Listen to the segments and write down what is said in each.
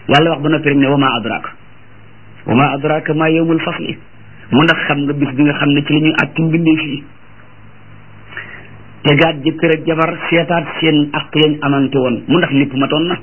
yàlla wax ba noppi rek ne wa ma adraka wa ma adraka ma yawmul fasli mu ndax xam nga bis bi nga xam ne ci la ñuy àtti mbindee fii tegaat jëkkër ak jabar seetaat seen ak yañ amante woon mu ndax lépp matoon na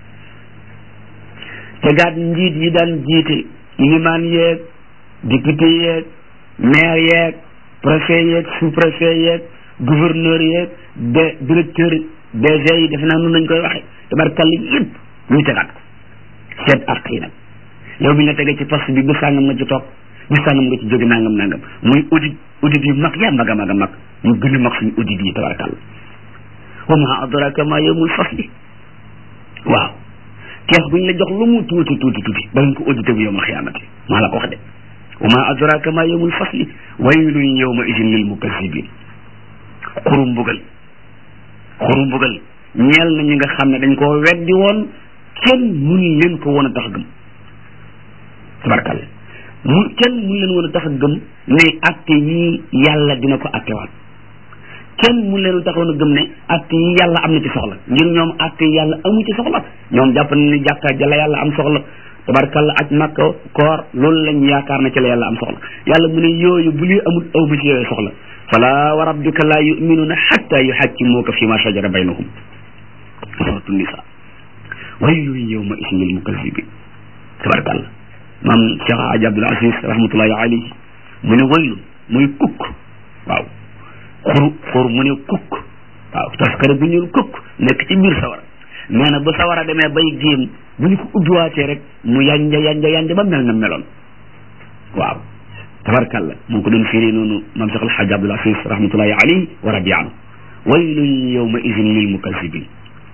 tegaat njiit yi daan jiite limaan yeeg député yeeg maire yeeg préfet yeeg sous préfet yeeg gouverneur yeeg de directeur DG yi defe naa noonu lañ koy waxe tabarkàlla yëpp ñu tegaat ko seet ak yi nag yow bi nga tegee ci poste bi bu sàngam nga ci toog bu sàngam nga ci jóge nangam nangam muy audit audit yu mag yaa mag a mag a mag ñu gën a mag suñu audit yi tabarkàlla wa ma adraka ma yawmul fasli waaw keex buñ la jox lu mu tuuti tuuti tuuti danañ ko audité bu yawmal xiyaamati maa la ko wax de wa ma adraka ma yawmul fasli waylun yawma idin lil mukazzibin xuru mbugal xuru mbugal ñeel na ñi nga xam ne dañ koo weddi woon kenn mun leen ko woon a tax gëm tabarkàlla mu kenn mun leen woon a tax gëm ne atte yi yàlla dina ko attewaat kenn mun leen taxoon a gëm ne atte yi yàlla am na ci soxla ngir ñoom atte yi yàlla amu ci soxla ñoom jàpp na ni jàkka ja la yàlla am soxla tabarkàlla aj makka koor loolu lañ yaakaar na ci la yàlla am soxla yàlla mu ne yooyu bu lii amul aw ma ci yooyu soxla fala wa rabbika la yuminuuna xatta yuxakkimuuka fi ma shajara baynahum suratu nisa waylun yawma idin lil mukazzibin tabarkàlla maam Cheikh Hadj Abdoul Aziz rahmatullahi alayhi mu ne waylun muy kukk waaw xuru xur mu ne kukk waaw taskare bu ñuul kukk nekk ci biir sawara nee na bu sawara demee bay géem bu ñu ko ubbiwaatee rek mu yanja yanja yanja ba mel na meloon waaw tabarkàlla mu ngi ko doon firi noonu maam Cheikh Alhaj Abdoul Aziz rahmatullahi alayhi wa radi anhu waylun yawma idin lil mukazzibin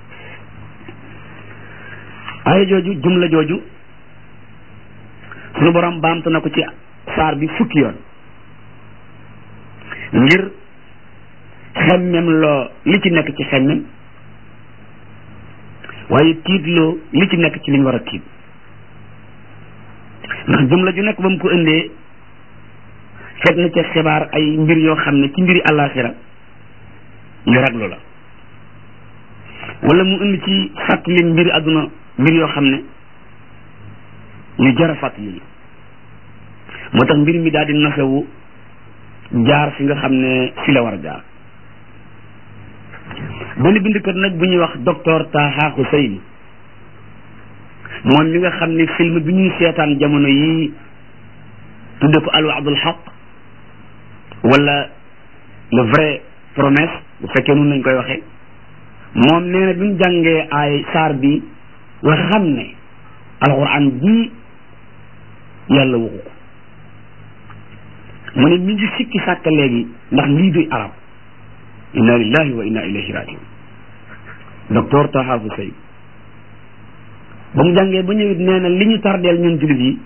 aaya jooju jumla jooju suñu borom baamtu na ko ci saar bi fukki yoon ngir xemmem loo li ci nekk ci xemmem waaye tiitloo li ci nekk ci liñ war a tiit ndax jumla ju nekk ba mu ko indee fet na ca xibaar ay mbir yoo xam ne ci mbiri àllaaxira yu raglu la wala mu indi ci fàttali mbiri àdduna mbir yoo xam ne yu jar a fàttali la moo tax mbir mi daal di nasewu jaar fi nga xam ne fi la war a jaar benn bindkat nag bu ñuy wax docteur Taha Hussein moom mi nga xam ne film bi ñuy seetaan jamono yi tudde ko alwaadul xaq wala le vrai promesse bu fekkee noonu lañ koy waxee moom nee na bi mu jàngee ay saar bi nga xam ne alquran ji yàlla waxu ko mu ne mi ngi sikki sàkk léegi ndax lii duy arab inna lillahi wa inna ilayhi rajiun docteur Taha Hussein ba mu jàngee ba ñëwit nee na li ñu tardeel ñun jullit yi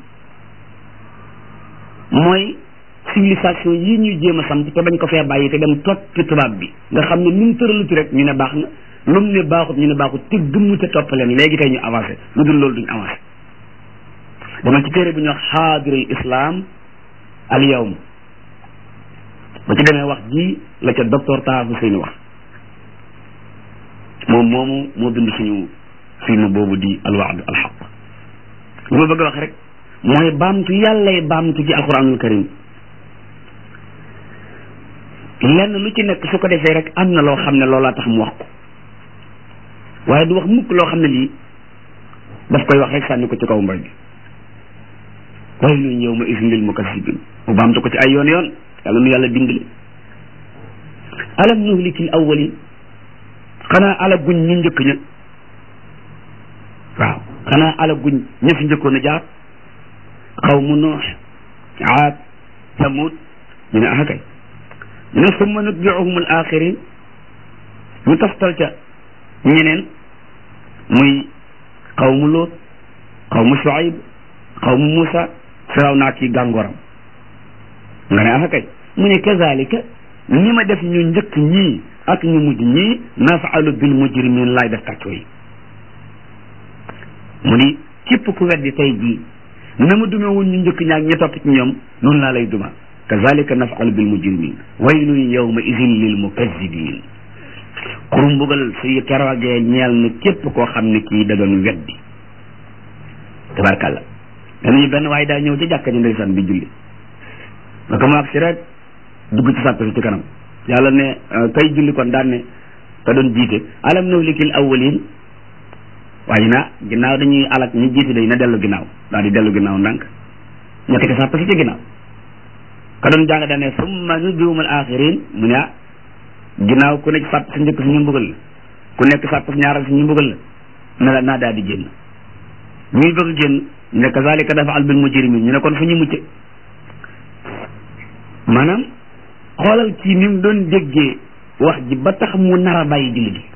mooy civilisation yi ñuy jéem a samp te bañ ko fee bàyyi te dem toppi tubaab bi nga xam ne lu mu tëraluti rek ñu ne baax na lu mu ne baaxut ñu ne baaxut te gëmmu te toppaleen léegi tey ñu avancé lu dul loolu duñ avancé dama ci téere bu ñuy wax xaadirul islam al yawm ba ci demee wax ji la ca docteur Taha Hussein wax moom moomu moo bind suñu film boobu di alwaad alxaq li ma bëgg a wax rek mooy baamtu yàllay baamtu ci alquranul karim lenn lu ci nekk su ko defee rek am na loo xam ne loolaa tax mu wax ko waaye du wax mukk loo xam ne lii daf koy wax rek sànni ko ci kaw mbay bi waylun yawma idin lil mukazzibin mu baamtu ko ci ay yoon yoon yàlla nu yàlla dimbali alam nuhlikil awwalin xanaa ala guñ ñu njëkk ña waaw xanaa ala guñ ña fi njëkkoon a jaar xawmu nuux aad samud ñu ne ah kay ñu ne summa nutbiuhum al axirin ñu taftal ca ñeneen muy xawmu loot xawmu shuaib xawmu musa firaw naa kii gàngooram nga ne ah kay mu ne kazalika ni ma def ñu njëkk ñii ak ñu mujj ñii nafaalu bil mujrimin laay def kàccoo yi mu ni képp ku weddi tey jii na ma dume woon ñu njëkk ñaak ñi topp ci ñoom noonu laa lay duma kazalika nafaalu bil mujrimin waylun yawma idin lil mukazzibin xuru mbugal su keroogee ñeel na képp koo xam ne kii da doon weddi tabarkàlla danañu benn waaye daa ñëw ci jàkka ji ndeysaan di julli ba ko mu agsi rek dugg ci sàpp si ci kanam yàlla ne kay julli kon daan ne ka doon jiite alam nuhlikil awwalin waaye na ginnaaw dañuy alak ñu jiite day na dellu ginnaaw daal di dellu ginnaaw ndànk nekk ci sàpp si ci ginnaaw ka doon jàng daan ne summa nutbi'uhumul axirin mu ne ah ginnaaw ku nekk sàpp si njëkk si ñu mbugal la ku nekk sàpp si ñaaral si ñu mbugal la na la naa daal di génn ñuy bëgg génn ñu ne kazalika naf'alu bil mujrimin ñu ne kon fu ñu mucce maanaam xoolal kii ni mu doon déggee wax ji ba tax mu nar a bàyyi julli gi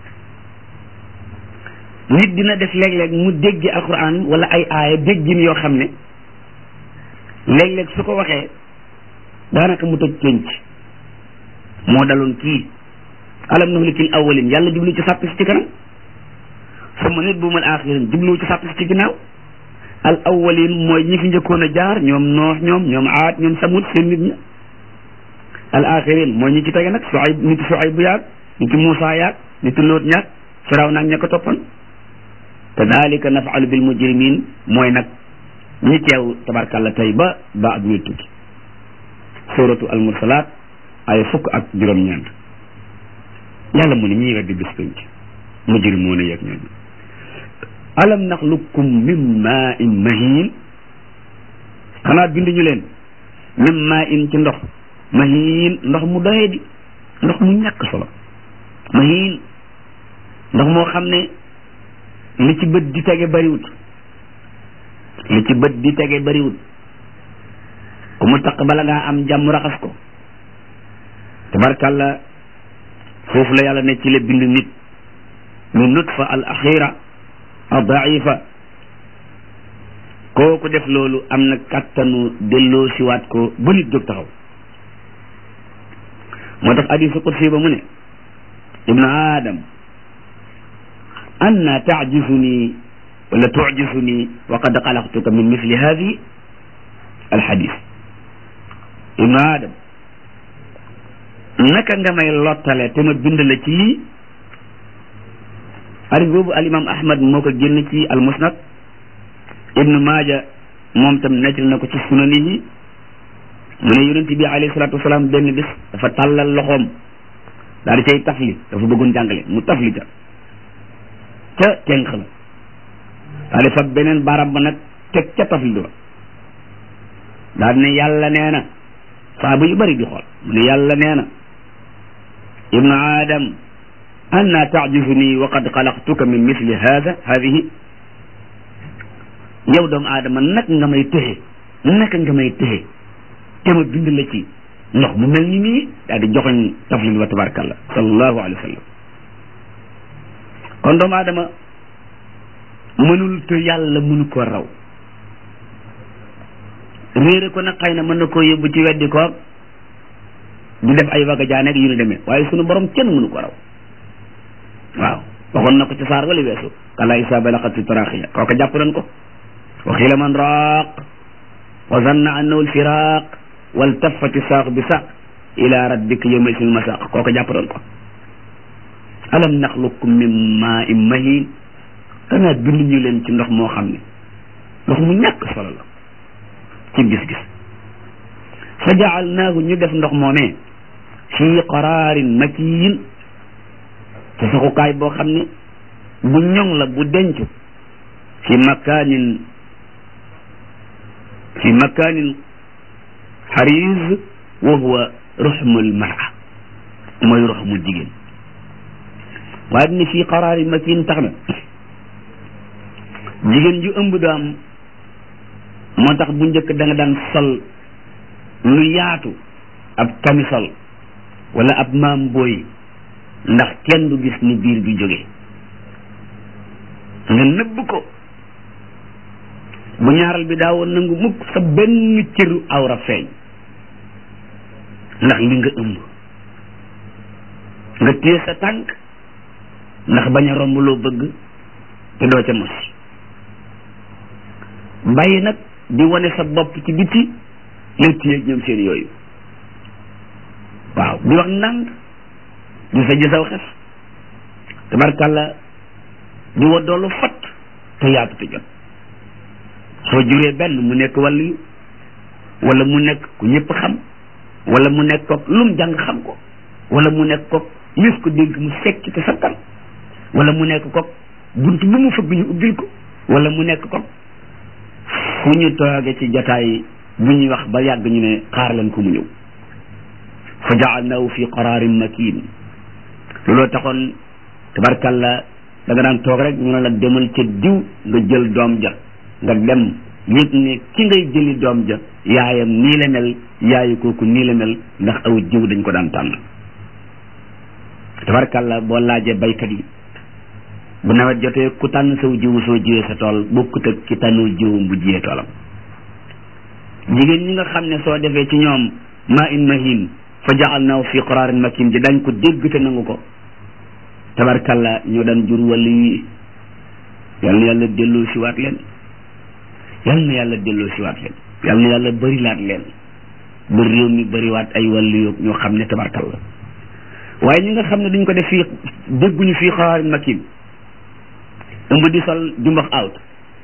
nit dina def léeg-léeg mu déggee alquran wala ay aaya déggin yoo xam ne léeg-léeg su ko waxee daanaka mu toj penc moo daloon kii alam nuhlikil awwalin yàlla jublu ci sàpp si ci kanam summa nutbi'uhumul axirin jublu ci sàpp si ci ginnaaw al awwalin mooy ñi fi njëkkoon a jaar ñoom noox ñoom ñoom aat ñoom samut seen nit ña al axirin mooy ñi ci tege nag Suayb nit Suayb bu yaag nit Muusa yaag nit Loot ñaag Firaw naag ña ko toppan kadalika nafalu bil mujrimin mooy nag ñi teew tabarkàlla tey ba ba ak ñuy tukki suratu al mursalat ay fukk ak juróom-ñeent yàlla mu ne ñiy weddi bis penc mujrimoon a yeeg ñooñu alam naxluqkum min maa in mahin xanaa binduñu leen min maa in ci ndox mahin ndox mu doye di ndox mu ñàkk solo mahin ndox moo xam ne li ci bët di tege bariwut li ci bët di tege bariwut ku mu taq bala ngaa am jàmm raxas ko tabarkàlla foofu la yàlla ne ci la bind nit min nutfa al axira al daifa kooku def loolu am na kàttanu delloo siwaat ko ba nit jóg taxaw moo tax hadiisu qudsi ba mu ne ibnu aadam anna taajisuni wala tuujisuni wa qad xalaqtuka min misli hadi alxadis ibnu aadam naka nga may lottale te ma bind la ci lii hadis boobu alimam ahmad moo ko génn ci almusnad ibnu maaja moom tam nettali na ko ci sunanihi mu ne yonent bi alayhi salaatu wasalaam benn bis dafa tàllal loxoom daal di cay tafli dafa bëggoon jàngale mu tafli ca ca tenq la daal di fab beneen baram ba nag teg ca tafli ba daal ne yàlla nee na saaba yu bari di xool mu ne yàlla nee na ibnu aadam anna taajizuni wa qad xalaqtuka min misli hada hadihi yow doomu aadama nag nga may téxe naka nga may téxe te ma bind la ci ndox mu mel ni nii daal di joxoñ taflil wa tabarakallah sallallahu alayhi wa sallam kon doomu aadama mënul te yàlla mënu ko raw réere ko nag xëy na mën na koo yóbbu ci weddi ko di def ay waga jaaneeg yu ñu demee waaye sunu borom kenn mënu ko raw waaw waxoon na ko ci saar wala weesu kala isa balaxat fi taraxiya kooka jàpp nañ ko wa xiila man raaq wa zanna annahu alfiraq waltafati saaq bi saaq ila rabbika yawma isil masaq kooka jàpp nañ ko alam naxluqkum min maa in mahin xanaa bind ñu leen ci ndox moo xam ne ndox mu ñàkk solo la ci gis-gis fa jaalnaahu ñu def ndox moomee fii qaraarin makiin ci saxukaay boo xam ne bu ñoŋ la bu denc fi makaanin fi makaanin xariz wa huwa ruxmul mara mooy ruxmu jigéen waaye dina fii qaraarin makiin tax na jigéen ju ëmb du am moo tax bu njëkk da nga daan sol lu yaatu ab camisol wala ab maam booy ndax kenn du gis ni biir bi jóge nga nëbb ko bu ñaaral bi daawoon nangu mukk sa benn cëru awra feeñ ndax li nga ëmb nga téye sa tànk ndax bañ a romb loo bëgg te doo ca mos bàyyi nag di wane sa bopp ci biti yow téye ñoom seen yooyu waaw di wax ndànk di sa jësaw xef tabarkàlla di wa doolu fat te yaatu te jot soo juree benn mu nekk wàllu wala mu nekk ku ñëpp xam wala mu nekk kook lum jàng xam ko wala mu nekk kook yës ko dénk mu sekk te sakkan wala mu nekk kook bunt bu mu fëgg ñu ubbil ko wala mu nekk kook fu ñu tooge ci jataay bu ñuy wax ba yàgg ñu ne xaar leen ko mu ñëw fa jaalnaahu fi qararin makin looloo taxoon tabarkalla da nga daan toog rek ñu ne la demal ca diw nga jël doom ja nga dem yëg ne ki ngay jëli doom ja yaayam nii la mel yaayu kooku nii la mel ndax aw jiw dañ ko daan tànn tabarkalla boo laajee baykat yi bu nawet jotee ku tànn saw jiwu soo jiwee sa tool bokkut ak ki tànnul jiwum bu jiyee toolam jigéen ñi nga xam ne soo defee ci ñoom ma in mahin fa jaalnaahu fi qararin makin ji dañ ko dégg te nangu ko tabarkalla ñoo daan jur wàllu yi yal na yàlla delloo si waat leen yal na yàlla delloo si waat leen yal na yàlla bëri laat leen ba réew mi bëriwaat ay wàllu yo ñoo xam ne tabarkalla waaye ñi nga xam ne duñ ko def fii dégguñu fii qararin makin ëmb di sol jumbax out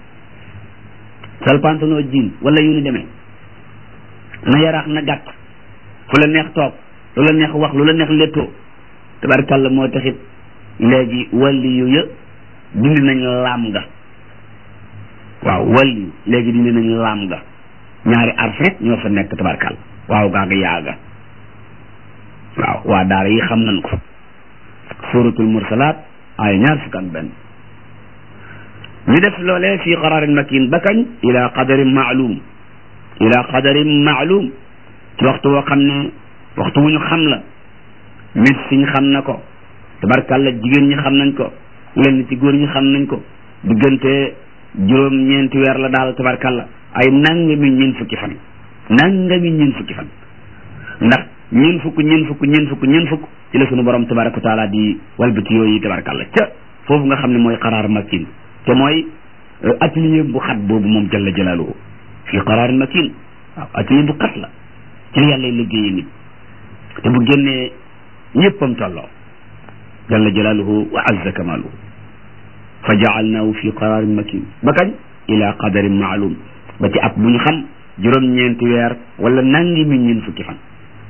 sol pantalon jean wala yu ni demee na yaraax na gàtt fu la neex toog lu la neex wax lu la neex léttoo tabarkalla moo taxit léegi walli yu ya dindi nañ laam nga waaw walli léegi dindi nañ laam nga ñaari arf rek ñoo fa nekk tabarkalla waaw gaaga yaaga waaw waa daara yi xam nañ ko suratul mursalaat ay ñaar fukk ak benn ñu def loolee fii qararin makin ba kañ ila qadarin maalum ila qadarin maalum ci waxtu woo xam ne waxtu wu ñu xam la médecine xam na ko tabarkalla jigéen ñi xam nañ ko lenn ci góor ñi xam nañ ko diggante juróom ñeenti weer la daal tabarkalla ay nangami ñeen fukki fan nangami ñeen fukki fan ndax ñeen fukk ñeen fukk ñeen fukk ñeen fukk ci la sunu borom tabaraka wa taala di walbati yooyu tabarkalla ca foofu nga xam ne mooy qaraar makin te mooy atelier bu xat boobu moom jalla jalaaluhu fii qaraar makin waaw atelier bu xat la ci la yàlla liggéeyee nit te bu génnee ñëppam tolloo jalla jalaaluhu wa azza kamaaluhu fa jaalnaahu fi qararin makin ba kañ ila qadarin maalum ba ci ab bu ñu xam juróom-ñeenti weer wala nangi mi ñeen fukki fan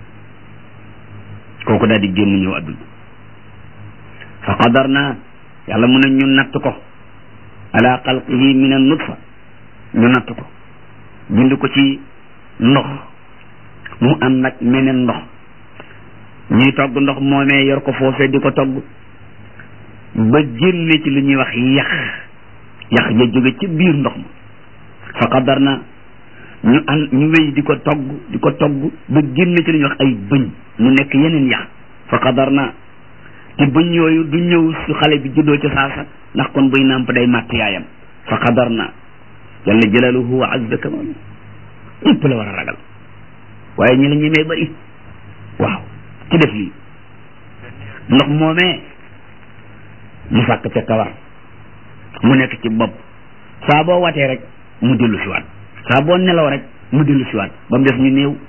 kooku daal di génn ñëw adduna fa qadarna yàlla mun a ñu natt ko ala xalqihi min an nutfa ñu natt ko bind ko ci ndox mu am nag meneen ndox ñuy togg ndox moomee yor ko foofee di ko togg ba génne ci lu ñuy wax yax yax ja jóge ci biir ndox ma fa qadar na ñu an ñu wéy di ko togg di ko togg ba génne ci lu ñuy wax ay bëñ mu nekk yeneen yax fa qadar na te bëñ yooyu du ñëw su xale bi juddoo ci saasa ndax kon buy nàmp day màtt yaayam fa qadar na jalla jalaluhu wa azza kamalu ñëpp la war a ragal waaye ñi la ñemee bari waaw ci def lii ndox moomee mu sàkk ca kawar mu nekk ci bopp saa boo watee rek mu dellu si waat saa boo nelaw rek mu dellu si waat ba mu def ñu néew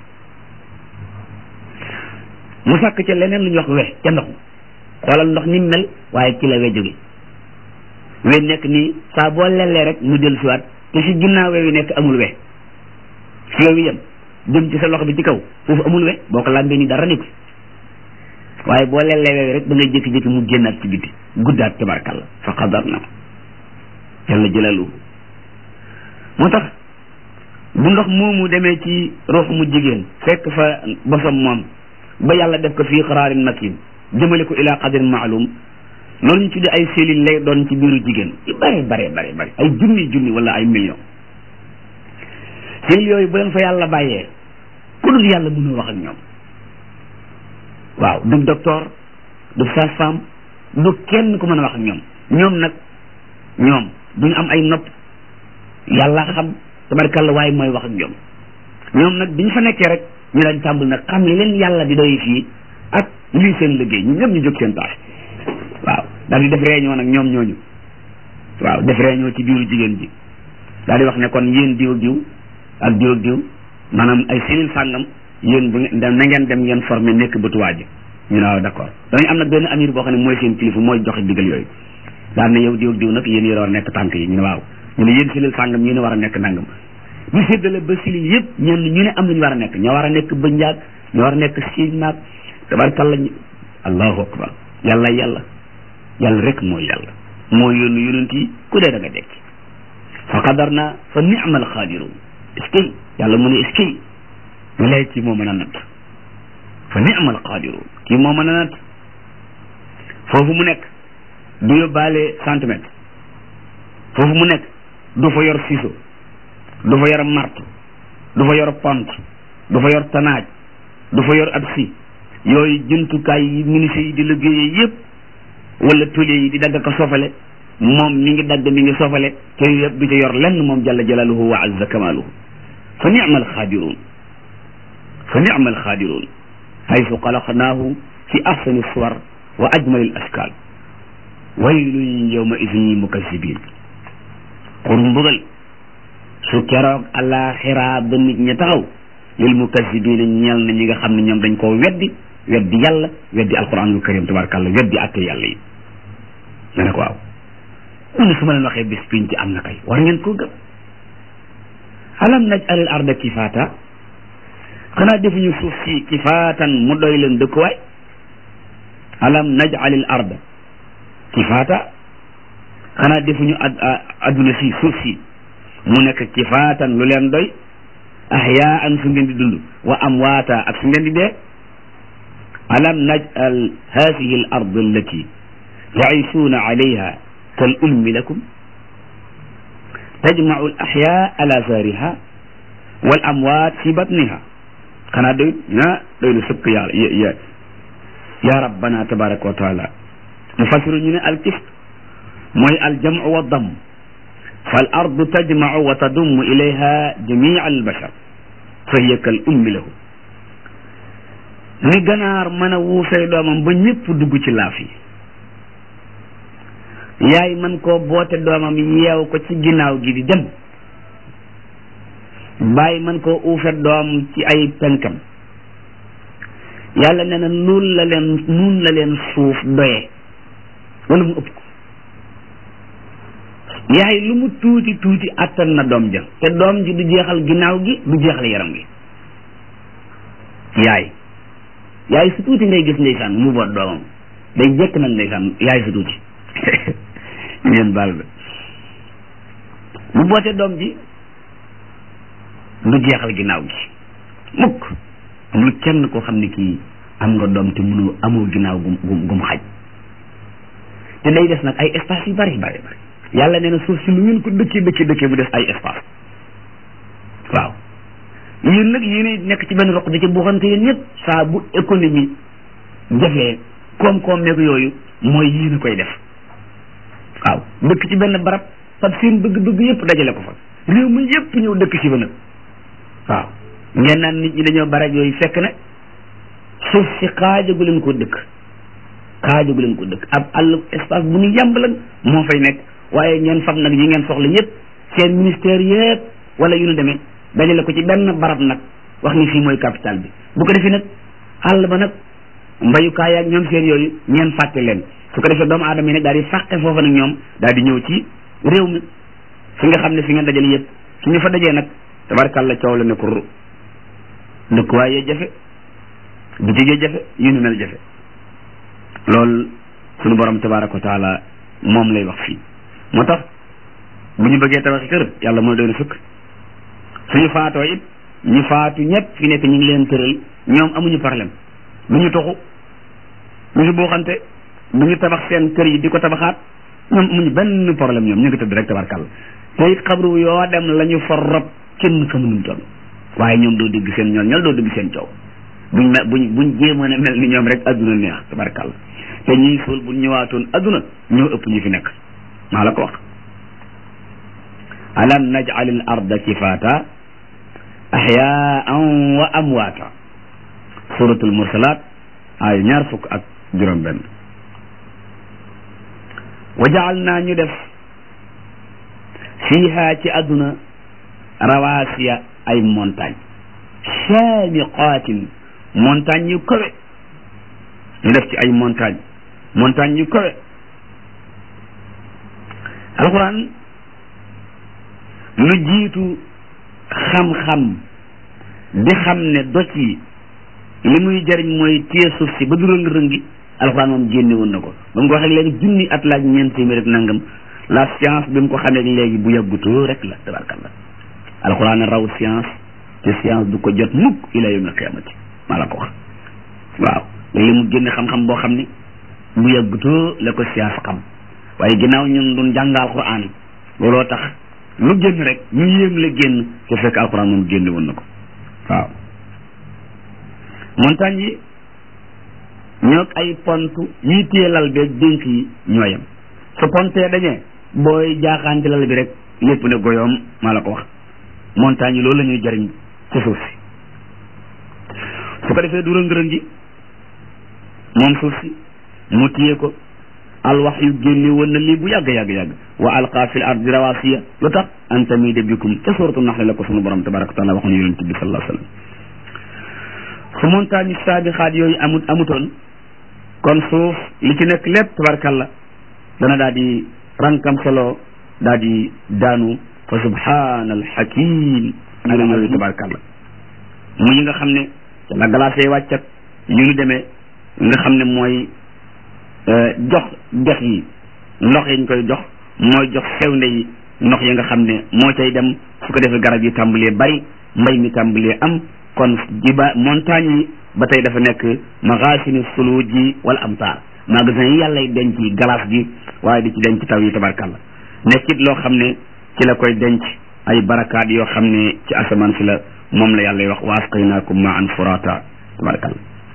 mu sàkk ca leneen lu ñuy wax we ca ndox xoolal ndox ni mel waaye ci la we jóge we nekk nii saa boo lellee rek mu dellu si waat te si ginnaaw we wi nekk amul we fi we wi yem jëm ci sa loxo bi ci kaw foofu amul we boo ko làmbee ni dara nekk waaye boo lellee rek da ngay jékki-jékki mu génnaat ci biti guddaat tabarkalla fa qadar na yàlla jëlalu moo tax bu ndox moomu demee ci ruux mu jigéen fekk fa bosam moom ba yàlla def ko fii xaraarin makin jëmale ko ila qadarin maalum loolu ñu tuddee ay cellules lay doon ci biiru jigéen yu bare bare bare bare ay junni junni wala ay millions cellules yooyu bu leen fa yàlla bàyyee ku dul yàlla mënul wax ak ñoom waaw du docteur du sage-femme du kenn ku mën a wax ak ñoom ñoom nag ñoom duñu am ay nopp yàlla xam tabarkalla waaye mooy wax ak ñoom ñoom nag bi ñu fa nekkee rek ñu daan tàmbul nag xam li leen yàlla di doy fii ak lii seen liggéey ñu ñëpp ñu jóg seen tâche waaw daal di def réunion nag ñoom ñooñu waaw def réunion ci biiru jigéen ji daal di wax ne kon yéen diw ak diw ak diw ak diw maanaam ay cellule sàngam yéen bu ngeen na ngeen dem ngeen formé nekk bëtuwaa ji ñu ne waaw d'accord dañu am nag benn amir boo xam ne mooy seen kilifa mooy joxe digal yooyu daal ne yow diw ak diw nag yéen yore war nekk tànk yi ñu ne waaw ñu ne yéen silil sàngam ñu ne war a nekk nangam ñu séddale ba sili yëpp ñenn ñu ne am nañu war a nekk ñoo war a nekk bënjaag ñoo war a nekk siin naag tabarkalla allahu akbar yàlla yàlla yàlla rek mooy yàlla moo yónni yonent yi ku dee da nga dekk fa qadar naa fa ni'mal xaadiruun est-ce que yàlla mu ne est-ce que walay kii moo mën a natt fa ni'mal xaadiruun kii moo mën a natt foofu mu nekk du yóbbaale centimètre foofu mu nekk du fa yor ciseau du fa yor marto du fa yor pont du fa yor tanaaj du fa yor ab si yooyu jumtukaay yi ministère yi di liggéeyee yëpp wala tôlier yi di dagg ko sofale moom mi ngi dagg mi ngi sofale te yëpp du ca yor lenn moom jalla jalaaluhu wa azza kamaaluhu fa ni'mal xaadiruun fa ni'mal xaadiruun haysu xalaqnaahu fi ahsani suwar wa ajmali al ashkaal waylun yawma idin lil mukazzibin xur mbugal su keroog alaxira ba nit ñi taxaw lil mukazzibina ñeel na ñi nga xam ne ñoom dañ koo weddi weddi yàlla weddi alquranul karim tabarakallah weddi atte yàlla yi nga ne ko waaw mu ne su ma leen waxee bis piñ ci am na kay war ngeen koo gëm alam naj alil arda kifaata xanaa defuñu suuf si kifaatan mu doy leen dëkkuwaay alam naj alil arda kifaata xanaa defuñu ad adduna si suuf si mu nekk kifaatan lu leen doy ahyaan su ngeen di dund wa amwaata ak su ngeen di dee alam naj'al hadihi al ard allati taishuuna alayha kal ulmi lakum tajmau al ahya ala zariha wal amwaat fi batniha xanaa doy na doy lu sëkk yàlla ya ya rabbana tabaraka wa taala mufassiru ñu ne al kif mooy al jamu wa damm fal ardu tajmacu wa tadummu ilayha jamica albashar fa hiya kal ummi lahu ni ganaar mën a wuusay doomam ba ñëpp dugg ci laaf yi yaay man koo boote doomam yeew ko ci ginnaaw gi di dem bàyyi man koo uufe doom ci ay penkam yàlla nee na nun la leen nun la leen suuf doye wala mu ëpp ko yaay lu mu tuuti tuuti attan na doom ja te doom ji du jeexal ginnaaw gi du jeexal yaram gi yaay yaay su tuuti ngay gis ndeysaan mu boot doomam day jekk nag ndeysaan yaay su tuuti ngeen baal ba mu boote doom ji du jeexal ginnaaw gi mukk amul kenn koo xam ne kii am nga doom te mënoo amoo ginnaaw gum gum gum xaj te day des nag ay espace yu bari bari bari yàlla nee na suuf si lu ngeen ko dëkkee dëkkee dëkkee mu des ay espace waaw yéen nag yéen nekk ci benn roq da ci buuxante yéen ñëpp saa bu économie jafee koom-koom meeg yooyu mooy yéen a koy def waaw dëkk ci benn barab fab seen bëgg-bëgg yëpp dajale ko fa réew mi yëpp ñëw dëkk ci fa nag waaw ngeen naan nit ñi dañoo barab yooyu fekk ne suuf si xaajagu leen ko dëkk xaajagu leen ko dëkk ab àll espace bu ñu yàmb lan moo fay nekk waaye ngeen fab nag yi ngeen soxla yëpp seen ministère yëpp wala yu nu demee dajale ko ci benn barab nag wax ni fii mooy capital bi bu ko defee nag àll ba nag mbayukaay ak ñoom seen yooyu ngeen fàtte leen su ko defee doomu aadama yi nag daal di fàqe foofa nag ñoom daal di ñëw ci réew mi fi nga xam ne fi ngeen dajale yëpp su ñu fa dajee nag tabarkàlla coow la ne ko ru dëkkuwaay yee jafe bitig yee jafe yu nu mel jafe loolu sunu borom tabaraka wa taala moom lay wax fii moo tax bu ñu bëggee tabaxi kër yàlla mooy doy na sëkk suñu faatoo it ñu faatu ñëpp fi nekk ñu ngi leen tëral ñoom amuñu problème du ñu toxu du ñu buuxante du ñu tabax seen kër yi di ko tabaxaat ñoom amuñu benn problème ñoom ñu ngi tëdd rek tabarkàlla te it xabru yoo dem la ñu fa rob kenn xamuñu toll waaye ñoom doo dégg seen ñool ñool doo dégg seen coow buñ me buñ buñ jéemoon a mel ni ñoom rek adduna neex tabarkàlla te ñuy suul buñ ñëwaatoon adduna ñoo ëpp ñu fi nekk maa la ko wax alam naj'al al arda kifaata ahyaan wa amwaata suratul mursalat ay ñaar fukk ak juróom benn wa jaal naa ñu def fiiha ci adduna rawaasiya ay montagne shaamiqaatin montagne yu kawe ñu def ci ay montagne montagne yu kawe alquran lu jiitu xam-xam di xam ne doj yi li muy jariñ mooy téye suuf si ba du rëng-rëngi alxuraan moom génne woon na ko ba mu ko waxee léegi junni at laaj ñeent téeméer ak nangam la science bi mu ko xamee léegi bu yàggutoo rek la tabarkalla alxuraan raw science te science du ko jot mukk ila yawmil qiyaamati maa la ko wax waaw léegi mu génne xam-xam boo xam ne bu yàggutoo la ko science xam waaye ginnaaw ñun duñ jàng alxuraan looloo tax lu génn rek ñu yéem la génn te fekk alxuraan moom génne woon na ko waaw montagne yi ñoo ay pont yi téye lal beeg dénk yi ñooyam su pontee dañee booy jaaxaan ci lal bi rek lépp ne goyoom maa la ko wax montagne yi loolu la ñuy jariñ ci suuf si su ko defee du rëng-rëng ji moom suuf si mu téye ko alwax yu génne woon na lii bu yàgg yàgg yàgg wa alqa fil ardi rawasiya lu tax an tamida bikum ca suratu naxle la ko sunu borom tabaraka wa taala waxoon yonent bi sallallahu alayhi wasallam su montagne saabixaat yooyu amut amutoon kon suuf li ci nekk lépp tabarakalla dana daal di rankam solo daal di daanu fa subhana alhakim ñu la yooyu tabarakalla mu yi nga xam ne la glace wàccat yu ñu demee nga xam ne mooy jox dex yi ndox yi ñu koy jox mooy jox sewnde yi ndox yi nga xam ne moo cay dem su ko defee garab yi tàmbalee bari mbay mi tàmbalee am kon jiba montagne yi ba tey dafa nekk magasini suluji wala amtaar magasin yi yàlla denc yi glace gi waaye di ci denc taw yi tabarkalla nekkit loo xam ne ci la koy denc ay barakaat yoo xam ne ci asamaan si la moom la yàlla wax wa asqaynaakum ma an furata tabarkalla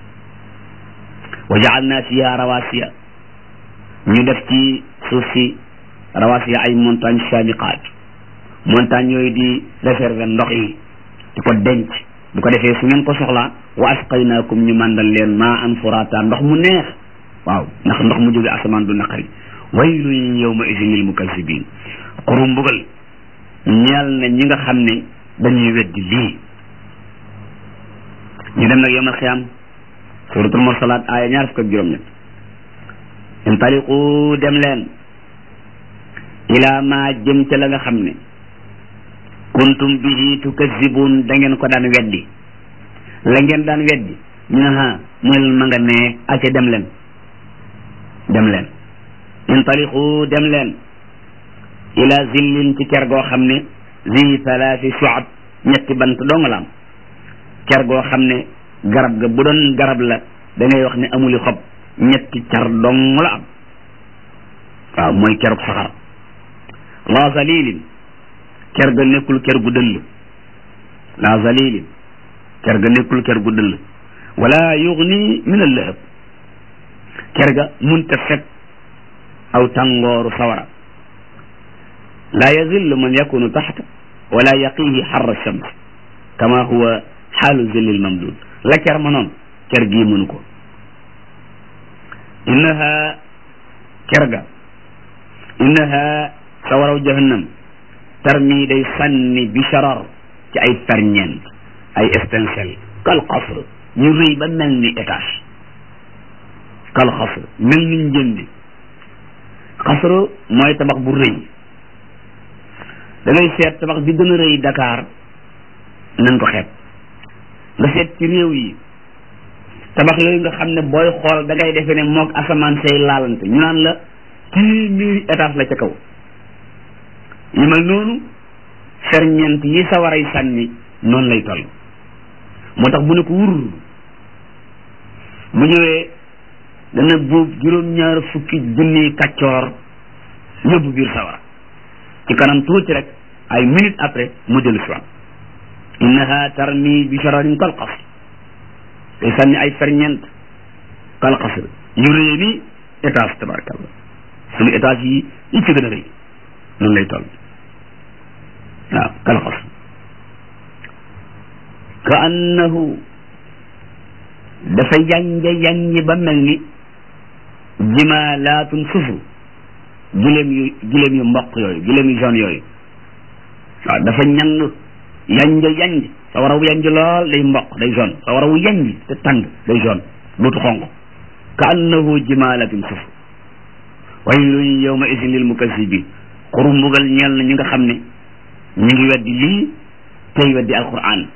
wa jaalna fiha rawasiya ñu def ci suuf si rawasiya ay montagne sabiqaat montagne yooyu di réserver ndox yi di ko denc bu ko defee su ngeen ko soxlaa wa asqaynaakum ñu màndal leen maa an furata ndox mu neex waaw ndax ndox mu jóge asamaan du naqari waylun yawma idin lil mukazzibin xuru mbugal ñeel na ñi nga xam ne dañuy weddi lii ñu dem nag yawmal xiyaam suratul mursalaat aaya ñaar fukk ak juróom-ñett intaliqu dem leen ila ma jëm ca la nga xam ne kuntum bihi tukazibun da ngeen ko daan weddi la ngeen daan weddi ñu ne ha mu ne ma nga nee aca dem leen dem leen intaliqu dem leen ila zillin ci ker goo xam ne zi thalathi shu'ab ñetti bant dong la am ker goo xam ne garab ga bu doon garab la da ngay wax ne amuli xob ñetti car dong la am waaw mooy kerug saxar la zalilin ker ga nekkul ker gu dëll la zalilin ker ga nekkul ker gu dëll wala yugni min al-lahab ker ga munta fet aw tàngooru sawara la yazillu man yakunu taxta wala yaqihi xarra shams kama huwa xaalu zillil mamdud la ker ma noon ker gii mënu ko innaha ker ga innaha sawaraw jahannam tarmi day sànni bi sharar ci ay ferñeent ay étincelle kal xasr ñu rëy ba mel ni étage kal xasr mel ni njëndi xasr mooy tabax bu rëy da ngay seet tabax bi gën a rëy Dakar nañ ko xeeb nga seet ci réew yi tabax yooyu nga xam ne booy xool da ngay defee ne moog asamaan say laalante ñu naan la téeméeri étage la ca kaw yu mel noonu ferñeent yi sa waray sànni noonu lay toll moo tax bu ne ko wur bu ñëwee dana buub juróom-ñaar fukki junni kaccoor yóbbu biir sawara ci kanam tuuti rek ay minutes après mu dellu si waat innaha tarmi bi shararin kal qasr day sànni ay ferñeent kal qasr yu rëy ni étage tabarakallah suñu étage yi yi ci gën a rëy noonu lay toll waaw kal qasr ka annahu dafa yanje yanje ba mel ni jimaalaatun sufu gileem yu gileem yu mboq yooyu gileem yu jaune yooyu waaw dafa ñand yanj yanj sa waraw yanj lool day mboq day jaune sa waraw yanj te tàng day jaune duutu xonq ka annahu jimaalaatun sufu waylun yawma idin lil mukazzibin xuru mbugal ñeel na ñi nga xam ne ñu ngi weddi lii tey weddi alquran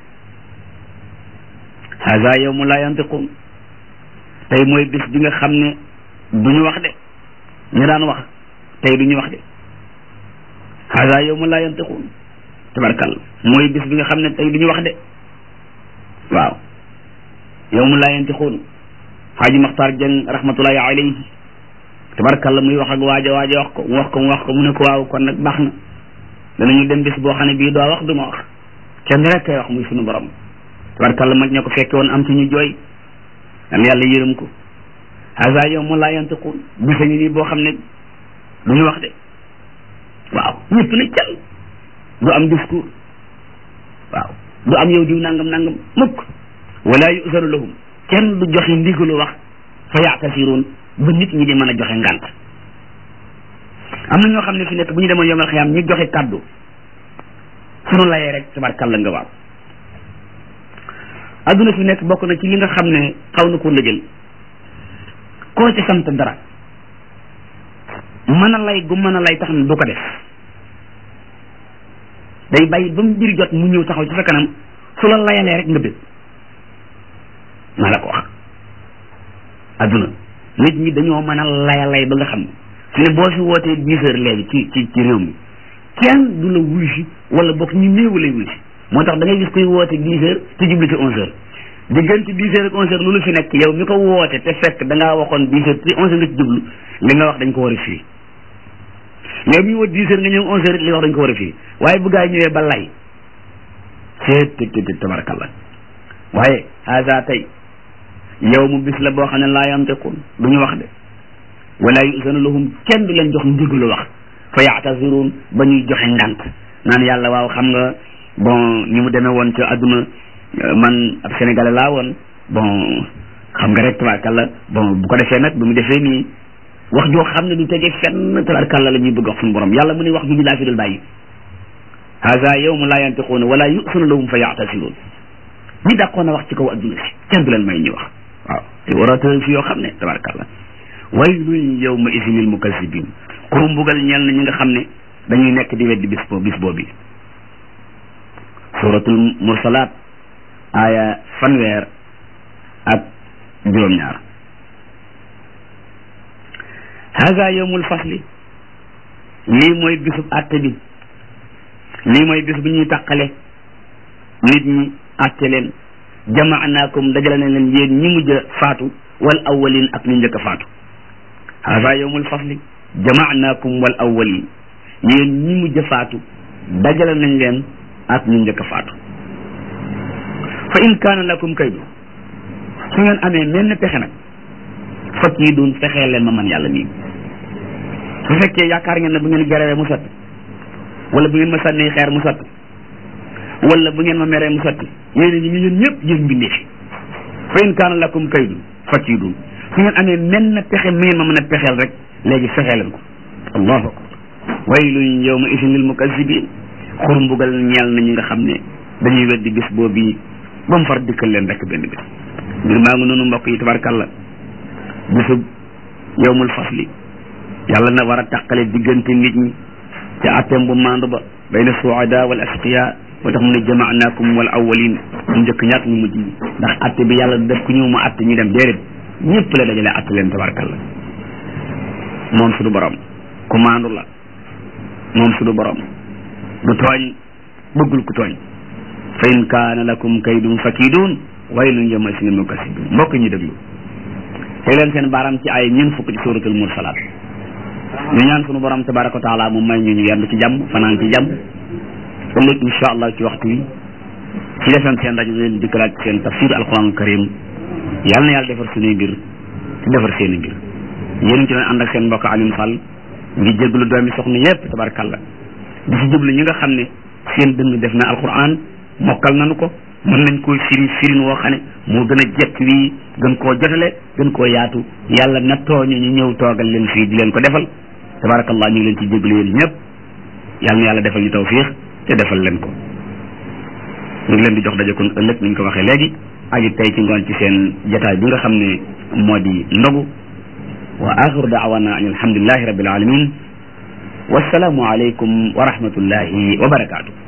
haza yawmu la yantiqun tey mooy bis bi nga xam ne du ñu wax de ñu daan wax tey du ñu wax de haza yawmu la yantiqun tabarkal mooy bis bi nga xam ne tey du ñu wax de waaw yawmu la yantiqun xaaji maxtaar jëng rahmatullahi alayhi tabarkalla muy wax ak waaja waaja wax ko mu wax ko mu wax ko mu ne ko waaw kon nag baax na danañu dem bis boo xam ne bii doo wax du ma wax kenn rek kay wax muy sunu borom tabarkalla mag ña ko fekke woon am ci ñu jooy dan yàlla yërëm ko haza yawmu la yantiqun bisa ngi nii boo xam ne du ñu wax de waaw ñëpp na cal du am discours waaw du am yow diw nangam nangam mukk wala yuzanu lahum kenn du joxe ndigalu wax fa yaatasiruun ba nit ñi di mën a joxe ngànt am na ñoo xam ne fi nekk bu ñu demoon yomal xiyaam ñi joxe kàddu sunu layee rek tabarkàlla nga waaw adduna fi nekk bokk na ci li nga xam ne xaw na ko lëjël koo ci sant dara mën a lay gu mën a lay tax na du ko def day bàyyi ba mu mbir jot mu ñëw taxaw ci sa kanam su la layalee rek nga bëgg maa la ko wax adduna nit ñi dañoo mën a layalay ba nga xam ne su ne boo fi wootee dix heures léegi ci ci ci réew mi kenn du la wuy si wala bokk ñu néew lay wuy si moo tax da ngay gis koy woote dix heures te jublu ci onze heures diggante dix heures ak onze heures lu lu fi nekk yow mi ko woote te fekk da ngaa waxoon dix heures te onze heures nga ci jublu li nga wax dañ ko war a firi yow mi woote dix heures nga ñëw onze heures li nga wax dañ ko war a firi waaye bu gaa yi ñëwee ba lay seet te te tabarakallah waaye haza tey yow mu bis la boo xam ne laa yantiqun du ñu wax de wala yusanu lahum kenn du leen jox ndigalu wax fa yaatazirun ba ñuy joxe ngant naan yàlla waaw xam nga bon ni mu demee woon ci àdduna man ab sénégalais laa woon bon xam nga rek tabarkalla bon bu ko defee nag bu mu defee nii wax joo xam ne du tegee fenn tabarkalla la ñuy bëgg wax suñu borom yàlla mu ne wax ju ñu laa fi dul bàyyi haza yawmu laa yantiquuna wala yusanu lahum fa yaatazirun ñi dàqoon a wax ci kaw adduna si kenn du leen may ñu wax waaw te orateur fi yoo xam ne tabarkalla waylun yawma idin lil mukazzibin xuru mbugal ñeel na ñi nga xam ne dañuy nekk di weddi bis boo bis boobi suratul mursalaat aaya fanweer ak juróom-ñaar haza yawmul fasli lii mooy bisub àtte bi lii mooy bis bu ñuy tàqale nit ñi àtte leen jamaanaakum dajale na leen yéen ñi mujj a faatu wal awwalin ak ñu njëkk a faatu haza yawmul fasli jamaanaakum wal awwalin yéen ñi mujj a faatu dajale nañ leen ak ñu njëkk a faatu fa in kaana lakum kaydu su ngeen amee menn pexe nag fakk yi doon fexee leen ma man yàlla nii su fekkee yaakaar ngeen ne bu ngeen gerewee mu sotti wala bu ngeen ma sànnee xeer mu sotti wala bu ngeen ma meree mu sotti yéen ñi yéen ñëpp yéen mbindee fi fa in kaana lakum kaydu fakk yi doon su ngeen amee menn pexe mi ngeen ma mën a pexeel rek léegi fexee leen ko allahu akbar waylun yawma idin lil mukazzibin xur mbugal ñeel na ñi nga xam ne dañuy weddi bis boobu ba mu far dikkal leen rek benn bis mbir maa ngi noonu mbokk yi tabarkalla bisub yawmul fasli yàlla na war a tàqale diggante nit ñi ca atteem bu maandu ba bayna suada wal asqiya moo tax mu ne jamaanaakum wal awwalin ñu njëkk ñaak ñu mujj ñi ndax atte bi yàlla def ku ñëw mu atte ñu dem déedéet ñëpp la dajale atte leen tabarkalla moom suñu borom ku maandu la moom suñu borom du tooñ bëggul ku tooñ fa in kaana lakum kaydun fakidun waylun yawma idin lil mukazzibin mbokk ñi déglu tey leen seen baaram ci ay ñeent fukk ci suratul mursalaat ñu ñaan sunu borom tabaraka wa taala mu may ñu ñu yendu ci jàmm fanaan ci jàmm ëllëg insha allah ci waxtu wi ci defem seen rajo leen dikkalaat ci seen tafsir alquran karim yàlla na yàlla defar suñuy mbir te defar seen i mbir yéen ci doon ànd ak seen mbokk Alioune Fall ngi jéglu doomi soxna yépp tabarakallah di si jublu ñi nga xam ne seen dënn def na alquran mokkal nañu ko mën nañ koy firi firin woo xam ne moo gën a jekk wii gën koo jotale gën koo yaatu yàlla nattoo ñu ñu ñëw toogal leen fii di leen ko defal tabarakallah ñu ngi leen ci jéglu yéen ñëpp yàlla na yàlla defal ñu tawfiix te defal leen ko ñu ngi leen di jox daje kon ëllëg ni ñu ko waxee léegi aji tey ci ngoon ci seen jataay bi nga xam ne moo di ndogu wa axiru daawana an alhamdulillahi rabbil alamin wassalaamu aleykum wa rahmatullahi wa barakaatu